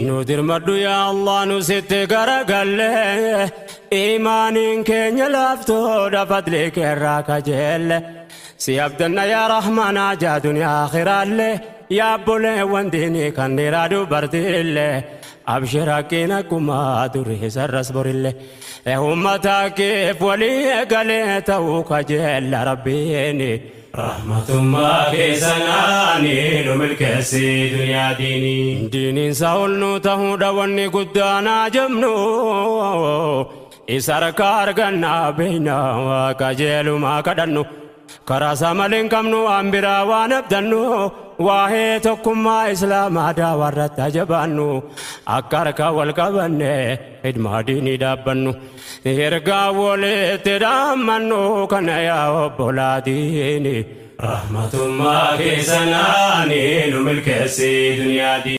nu dirmadhu yaa allah nu sitti garagalle imaaniin keenya laaftoodha fadlee keerraa kajeelle si abdanna yaa rahmanaa jaa duniyaa akhiraalle yaa obboleewwan diinii kan dhiiraa dubartiille abshir haqqiin akkuma durii sarras borillee ummataa keef walii eegalee ta'uu kajeella rabbiini. Rahmatummaa keessanaani nu milkeessi duniyaa diinii. Diiniin isaa ol nu ta'uudha wanni guddaanaa jemnu. Isa harkaa argannaa beeynaa qajeelumaa kadhannu. Karaa isaa malee hin qabnu waan biraa waan abdannu. Waa'ee tokkummaa islaamaa daawarratti ajabaannu. Akka harkaa wal qabanne hidmaa diinii dhaabbannu. Ergaa walitti dhaammannu kana yaa obbolaa diinii. Rahmatummaa keessanaani nu milkeessi duniyaa diinii.